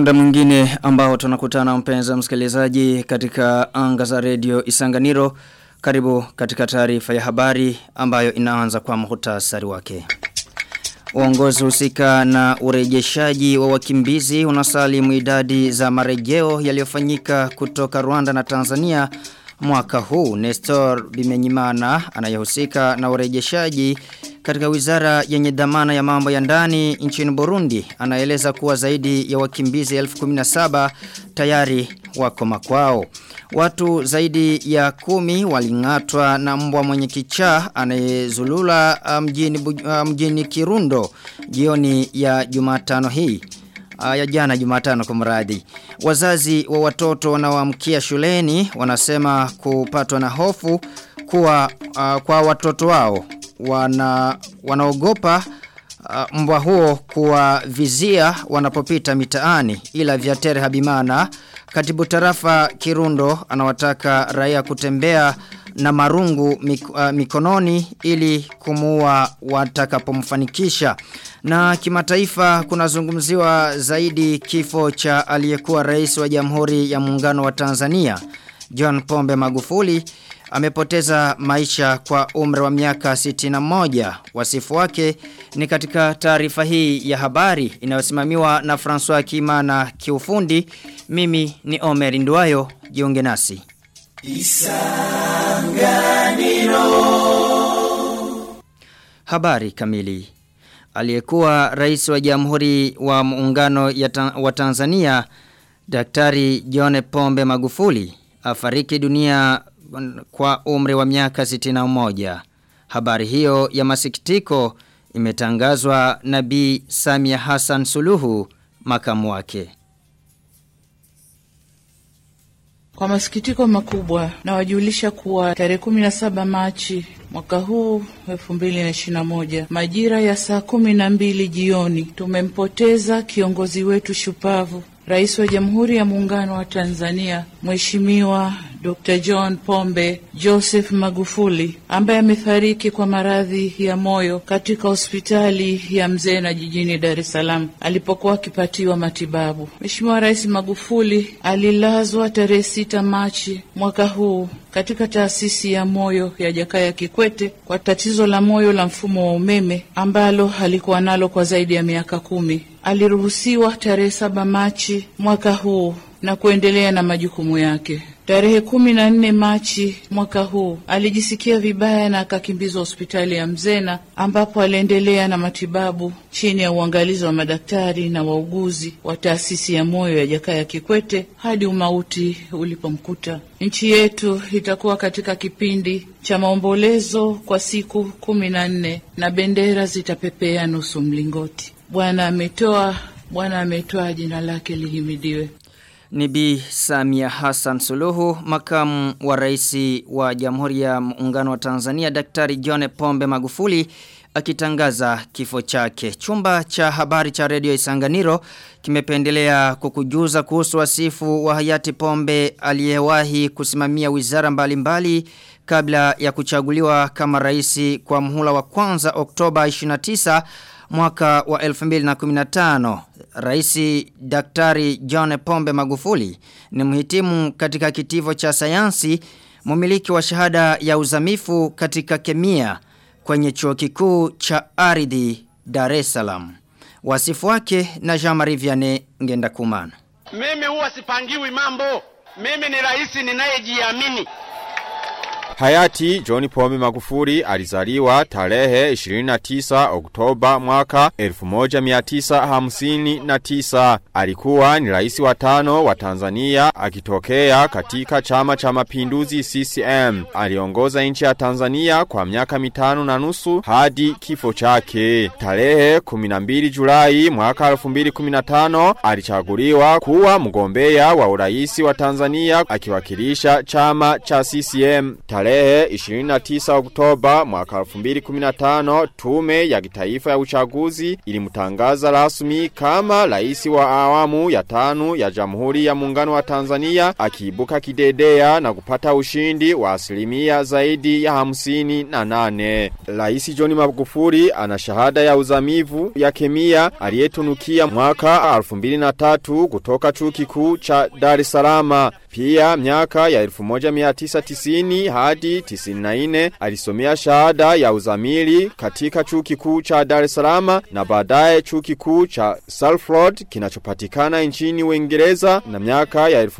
muda mwingine ambao tunakutana mpenza msikilizaji katika anga za redio Isanganiro. Karibu katika taarifa ya habari ambayo inaanza kwa muhtasari wake. Uongozi husika na urejeshaji wa wakimbizi unasalimu idadi za marejeo yaliyofanyika kutoka Rwanda na Tanzania mwaka huu. Nestor Bimenyimana anayehusika na urejeshaji katika wizara yenye dhamana ya mambo ya ndani nchini Burundi anaeleza kuwa zaidi ya wakimbizi 1017 tayari wako makwao. Watu zaidi ya kumi walingatwa na mbwa mwenye kichaa anayezulula mjini, mjini Kirundo jioni ya Jumatano hii ya jana Jumatano kwa mradi. Wazazi wa watoto wanaoamkia shuleni wanasema kupatwa na hofu kuwa uh, kwa watoto wao wana wanaogopa uh, mbwa huo kuwavizia wanapopita mitaani ila Vyatere Habimana katibu tarafa Kirundo anawataka raia kutembea na marungu mik, uh, mikononi ili kumuua watakapomfanikisha. Na kimataifa kunazungumziwa zaidi kifo cha aliyekuwa rais wa Jamhuri ya Muungano wa Tanzania John Pombe Magufuli amepoteza maisha kwa umri wa miaka 61. Wasifu wake ni katika taarifa hii ya habari inayosimamiwa na François Kimana kiufundi. Mimi ni Omer Nduwayo, jiunge nasi. Isanganiro. Habari kamili. Aliyekuwa rais wa Jamhuri wa Muungano ta wa Tanzania Daktari John Pombe Magufuli afariki dunia kwa umri wa miaka 61. Habari hiyo ya masikitiko imetangazwa na Bi Samia Hassan Suluhu makamu wake. Kwa masikitiko makubwa na wajulisha kuwa tarehe 17 Machi mwaka huu 2021 majira ya saa kumi na mbili jioni tumempoteza kiongozi wetu shupavu Rais wa Jamhuri ya Muungano wa Tanzania Mheshimiwa Dr. John Pombe Joseph Magufuli ambaye amefariki kwa maradhi ya moyo katika hospitali ya Mzena jijini Dar es Salaam alipokuwa akipatiwa matibabu. Mheshimiwa Rais Magufuli alilazwa tarehe sita Machi mwaka huu katika taasisi ya moyo ya Jakaya Kikwete kwa tatizo la moyo la mfumo wa umeme ambalo alikuwa nalo kwa zaidi ya miaka kumi. Aliruhusiwa tarehe saba Machi mwaka huu na kuendelea na majukumu yake. Tarehe kumi na nne Machi mwaka huu alijisikia vibaya na akakimbizwa hospitali ya Mzena ambapo aliendelea na matibabu chini ya uangalizi wa madaktari na wauguzi wa taasisi ya moyo ya Jakaya Kikwete hadi umauti ulipomkuta. Nchi yetu itakuwa katika kipindi cha maombolezo kwa siku kumi na nne na bendera zitapepea nusu mlingoti. Bwana ametoa, Bwana ametoa, jina lake lihimidiwe. Ni Bi Samia Hassan Suluhu, makamu wa rais wa Jamhuri ya Muungano wa Tanzania, Daktari John Pombe Magufuli akitangaza kifo chake. Chumba cha habari cha Radio Isanganiro kimependelea kukujuza kuhusu wasifu wa hayati Pombe aliyewahi kusimamia wizara mbalimbali mbali, kabla ya kuchaguliwa kama rais kwa mhula wa kwanza Oktoba 29 mwaka wa 2015 Raisi Daktari John Pombe Magufuli ni mhitimu katika kitivo cha sayansi mumiliki wa shahada ya uzamifu katika kemia kwenye chuo kikuu cha ardhi Dar es Salaam. Wasifu wake na Jean-Marie Vianney ngenda kumana. Mimi huwa sipangiwi mambo. Mimi ni rais ninayejiamini. Hayati John Pombe Magufuli alizaliwa tarehe 29 Oktoba mwaka 1959. Alikuwa ni rais wa tano wa Tanzania akitokea katika chama cha mapinduzi CCM. Aliongoza nchi ya Tanzania kwa miaka mitano na nusu hadi kifo chake. Tarehe 12 Julai mwaka 2015 alichaguliwa kuwa mgombea wa urais wa Tanzania akiwakilisha chama cha CCM. Tarehe Tarehe 29 Oktoba mwaka 2015 tume ya kitaifa ya uchaguzi ilimtangaza rasmi kama rais wa awamu ya tano ya Jamhuri ya Muungano wa Tanzania akiibuka kidedea na kupata ushindi wa asilimia zaidi ya hamsini na nane. Rais John Magufuli ana shahada ya uzamivu ya kemia aliyetunukia mwaka 2003 kutoka chuo kikuu cha Dar es Salaam. Pia miaka ya 1990 hadi 94 alisomea shahada ya uzamili katika chuo kikuu cha Dar es Salaam na baadaye chuo kikuu cha Salford kinachopatikana nchini Uingereza na miaka ya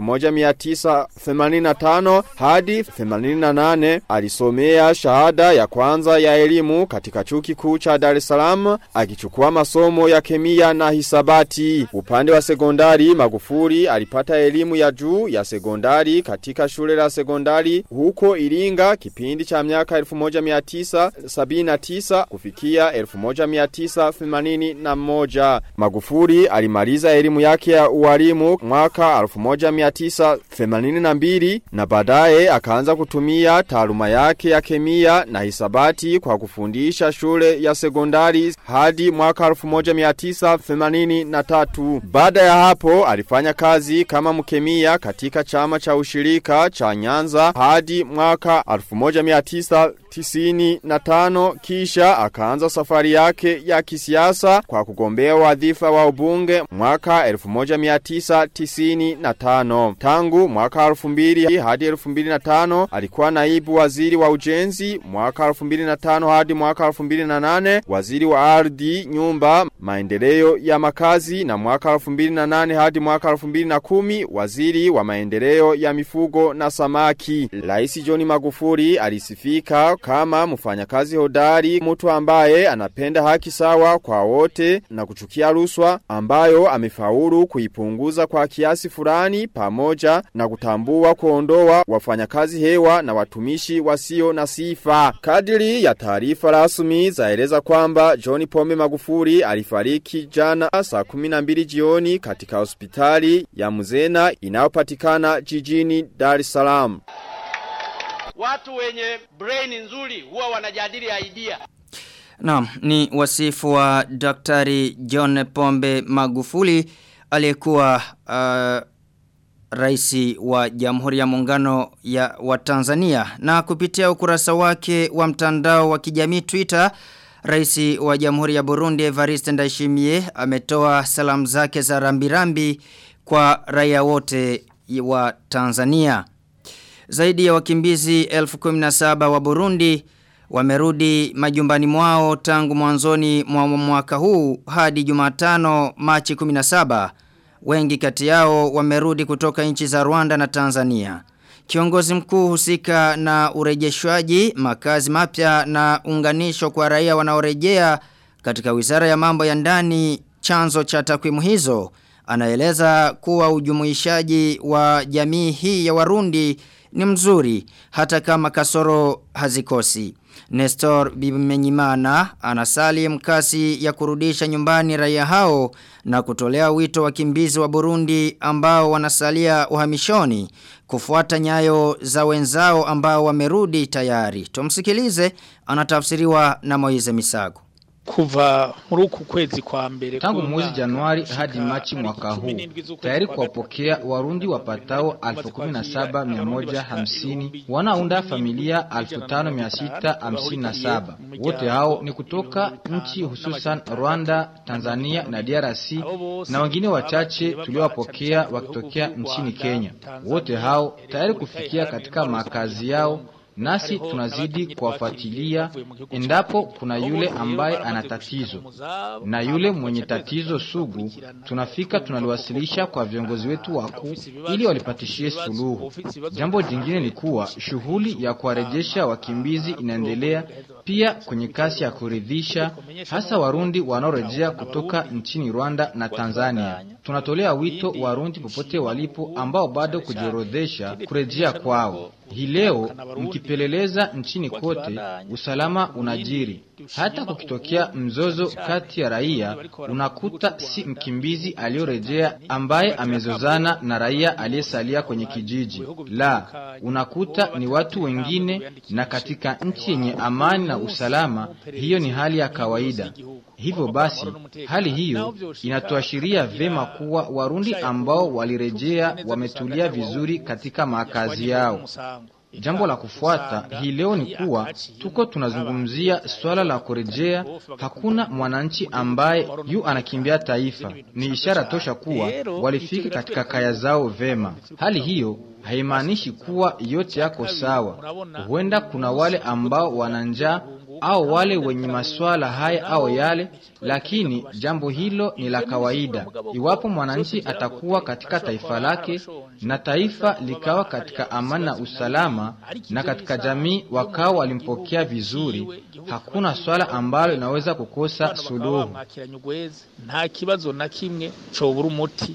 1985 hadi 88 alisomea shahada ya kwanza ya elimu katika chuo kikuu cha Dar es Salaam akichukua masomo ya kemia na hisabati. Upande wa sekondari Magufuli alipata elimu ya juu ya sekondari katika shule la sekondari huko Iringa kipindi cha miaka 1979 kufikia 1981. Magufuli alimaliza elimu yake ya ualimu mwaka 1982 na baadaye akaanza kutumia taaluma yake ya kemia na hisabati kwa kufundisha shule ya sekondari hadi mwaka 1983. Baada ya hapo alifanya kazi kama mkemia katika chama cha ushirika cha Nyanza hadi mwaka 1995 kisha akaanza safari yake ya kisiasa kwa kugombea wadhifa wa ubunge mwaka 1995. Tangu mwaka 2000 hadi 2005 alikuwa naibu waziri wa ujenzi mwaka 2005 hadi mwaka 2008 waziri wa ardhi, nyumba, maendeleo ya makazi na mwaka 2008 hadi mwaka 2010 waziri wa maendeleo ya mifugo na samaki. Rais John Magufuli alisifika kama mfanyakazi hodari, mtu ambaye anapenda haki sawa kwa wote na kuchukia rushwa ambayo amefaulu kuipunguza kwa kiasi fulani pamoja na kutambua kuondoa wafanyakazi hewa na watumishi wasio na sifa. Kadiri ya taarifa rasmi zaeleza kwamba John Pombe Magufuli alifariki jana saa 12 jioni katika hospitali ya Mzena inayopatikana jijini Dar es Salaam. Watu wenye brain nzuri huwa wanajadili idea. Naam, ni wasifu wa Daktari John Pombe Magufuli aliyekuwa uh, raisi wa Jamhuri ya Muungano ya wa Tanzania na kupitia ukurasa wake wa mtandao wa kijamii Twitter Raisi wa Jamhuri ya Burundi Evariste Ndayishimiye ametoa salamu zake za rambirambi kwa raia wote wa Tanzania. Zaidi ya wakimbizi 1017 wa Burundi wamerudi majumbani mwao tangu mwanzoni mwa mwaka huu hadi Jumatano Machi 17. Wengi kati yao wamerudi kutoka nchi za Rwanda na Tanzania. Kiongozi mkuu husika na urejeshwaji makazi mapya na unganisho kwa raia wanaorejea katika wizara ya mambo ya ndani chanzo cha takwimu hizo anaeleza kuwa ujumuishaji wa jamii hii ya Warundi ni mzuri hata kama kasoro hazikosi. Nestor Bimenyimana anasali mkasi ya kurudisha nyumbani raia hao na kutolea wito wakimbizi wa Burundi ambao wanasalia uhamishoni kufuata nyayo za wenzao ambao wamerudi tayari. Tumsikilize anatafsiriwa na Moize Misago kuva muri uku kwezi kwa mbere tangu mwezi Januari hadi Machi mwaka huu tayari kuwapokea Warundi wapatao 17150 wanaunda familia 5657 wote hao ni kutoka nchi hususan Rwanda, Tanzania na DRC na wengine wachache tuliowapokea wakitokea nchini Kenya wote hao tayari kufikia katika makazi yao nasi tunazidi kuwafuatilia endapo kuna yule ambaye ana tatizo na yule mwenye tatizo sugu tunafika tunaliwasilisha kwa viongozi wetu wakuu ili walipatishie suluhu jambo jingine ni kuwa shughuli ya kuwarejesha wakimbizi inaendelea pia kwenye kasi ya kuridhisha hasa warundi wanaorejea kutoka nchini Rwanda na Tanzania tunatolea wito warundi popote walipo ambao bado kujiorodhesha kurejea kwao Hii leo mkipeleleza nchini kote, usalama unajiri. Hata kukitokea mzozo kati ya raia, unakuta si mkimbizi aliyorejea ambaye amezozana na raia aliyesalia kwenye kijiji. La, unakuta ni watu wengine, na katika nchi yenye amani na usalama, hiyo ni hali ya kawaida. Hivyo basi, hali hiyo inatuashiria vema kuwa Warundi ambao walirejea wametulia vizuri katika makazi yao. Jambo la kufuata hii leo ni kuwa tuko tunazungumzia swala la kurejea. Hakuna mwananchi ambaye yu anakimbia taifa. Ni ishara tosha kuwa walifika katika kaya zao vema. Hali hiyo haimaanishi kuwa yote yako sawa. Huenda kuna wale ambao wana njaa au wale wenye maswala haya au yale, lakini jambo hilo ni la kawaida. Iwapo mwananchi atakuwa katika taifa lake na taifa likawa katika amani na usalama, na katika jamii wakawa walimpokea vizuri, hakuna swala ambalo linaweza kukosa suluhu. nta kibazo na kimwe cobura umuti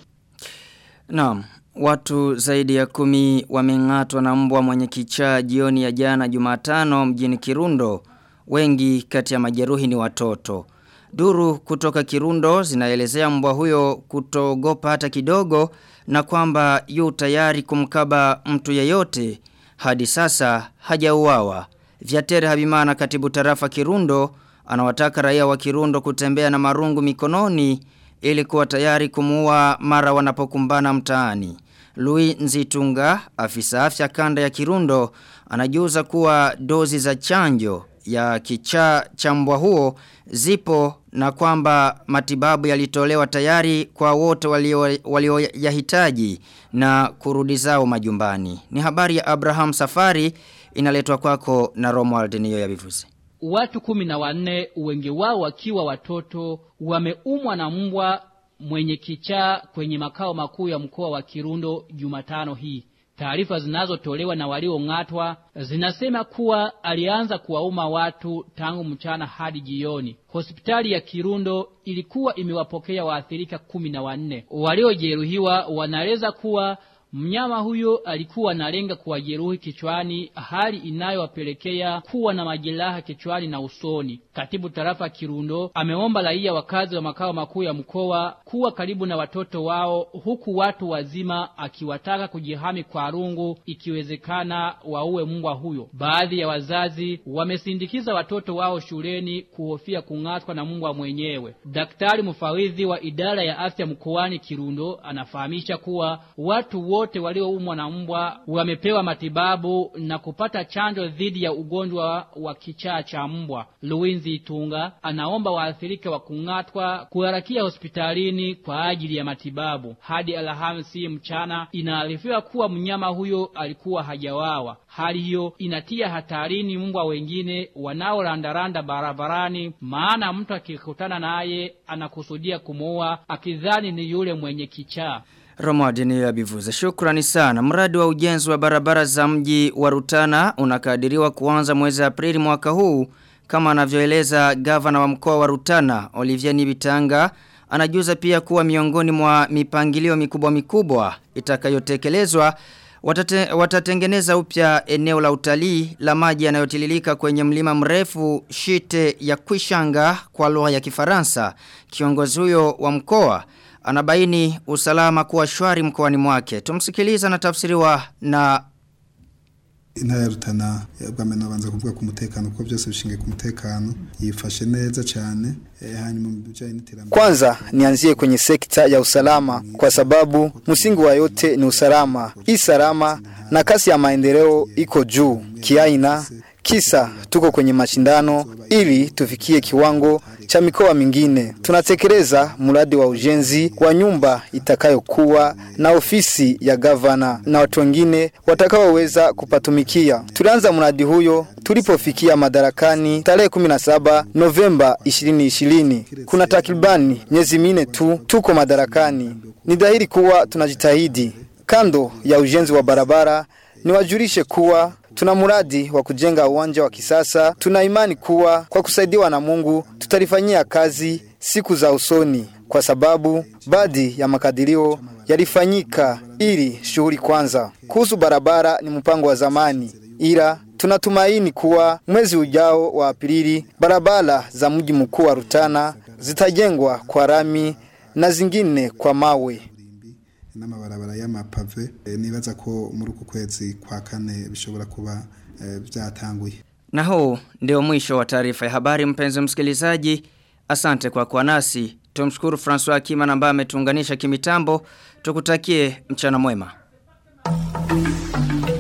Naam, watu zaidi ya kumi wameng'atwa na mbwa mwenye kichaa jioni ya jana Jumatano mjini Kirundo. Wengi kati ya majeruhi ni watoto. Duru kutoka Kirundo zinaelezea mbwa huyo kutogopa hata kidogo na kwamba yu tayari kumkaba mtu yeyote hadi sasa hajauawa. Vyatere Habimana katibu tarafa Kirundo anawataka raia wa Kirundo kutembea na marungu mikononi ili kuwa tayari kumuua mara wanapokumbana mtaani. Louis Nzitunga, afisa afya kanda ya Kirundo, anajuza kuwa dozi za chanjo ya kichaa cha mbwa huo zipo na kwamba matibabu yalitolewa tayari kwa wote walioyahitaji walio na kurudi zao majumbani. Ni habari ya Abraham Safari inaletwa kwako na Romuald Niyo ya Bivuze. Watu kumi na wanne wengi wao wakiwa watoto wameumwa na mbwa mwenye kichaa kwenye makao makuu ya mkoa wa Kirundo Jumatano hii. Taarifa zinazotolewa na waliong'atwa zinasema kuwa alianza kuwauma watu tangu mchana hadi jioni. Hospitali ya Kirundo ilikuwa imewapokea waathirika kumi na wanne. Waliojeruhiwa wanaeleza kuwa Mnyama huyo alikuwa analenga kuwajeruhi kichwani, hali inayowapelekea kuwa na majeraha kichwani na usoni. Katibu tarafa Kirundo ameomba raia wakazi wa makao makuu ya mkoa kuwa karibu na watoto wao, huku watu wazima akiwataka kujihami kwa rungu, ikiwezekana waue mbwa huyo. Baadhi ya wazazi wamesindikiza watoto wao shuleni kuhofia kung'atwa na mbwa mwenyewe. Daktari mfawidhi wa idara ya afya mkoani Kirundo anafahamisha kuwa watu wote walioumwa na mbwa wamepewa matibabu na kupata chanjo dhidi ya ugonjwa wa kichaa cha mbwa. Luwinzi Itunga anaomba waathirika wa kung'atwa kuharakia hospitalini kwa ajili ya matibabu. Hadi Alhamisi mchana inaarifiwa kuwa mnyama huyo alikuwa hajawawa. Hali hiyo inatia hatarini mbwa wengine wanaorandaranda barabarani, maana mtu akikutana naye anakusudia kumuua akidhani ni yule mwenye kichaa. Romadini ya bivuze. Shukrani sana. Mradi wa ujenzi wa barabara za mji wa Rutana unakadiriwa kuanza mwezi Aprili mwaka huu kama anavyoeleza gavana wa mkoa wa Rutana Olivier Nibitanga anajuza pia kuwa miongoni mwa mipangilio mikubwa mikubwa itakayotekelezwa watate, watatengeneza upya eneo la utalii la maji yanayotililika kwenye mlima mrefu shite ya Kwishanga kwa lugha ya Kifaransa. Kiongozi huyo wa mkoa anabaini usalama kuwa shwari mkoani mwake. Tumsikiliza na tafsiriwa na intara ya rutana bwame nabanza kuvuga ku mutekano kuko byose bishingiye ku mutekano yifashe neza cyane eh, hanyuma mu bijanye n'iterambere Kwanza nianzie kwenye sekta ya usalama kwa sababu msingi wa yote ni usalama. Hii salama na kasi ya maendeleo iko juu kiaina kisa tuko kwenye mashindano ili tufikie kiwango cha mikoa mingine. Tunatekeleza mradi wa ujenzi wa nyumba itakayokuwa na ofisi ya gavana na watu wengine watakaoweza kupatumikia. Tulianza mradi huyo tulipofikia madarakani tarehe 17 Novemba 2020. Kuna takribani miezi minne tu tuko madarakani. Ni dhahiri kuwa tunajitahidi. Kando ya ujenzi wa barabara, niwajulishe kuwa Tuna muradi wa kujenga uwanja wa kisasa. Tuna imani kuwa kwa kusaidiwa na Mungu tutalifanyia kazi siku za usoni. kwa sababu baadhi ya makadirio yalifanyika ili shughuli kwanza. Kuhusu barabara ni mpango wa zamani, ila tunatumaini kuwa mwezi ujao wa Aprili barabara za mji mkuu wa Rutana zitajengwa kwa rami na zingine kwa mawe. n'amabarabara y'amapave eh, nibaza ko muri uku kwezi kwa kane bishobora kuba eh, byatanguye Na huu ndio mwisho wa taarifa ya habari mpenzi msikilizaji. Asante kwa kuwa nasi. Tumshukuru François Kima ambaye ametuunganisha kimitambo. Tukutakie mchana mwema.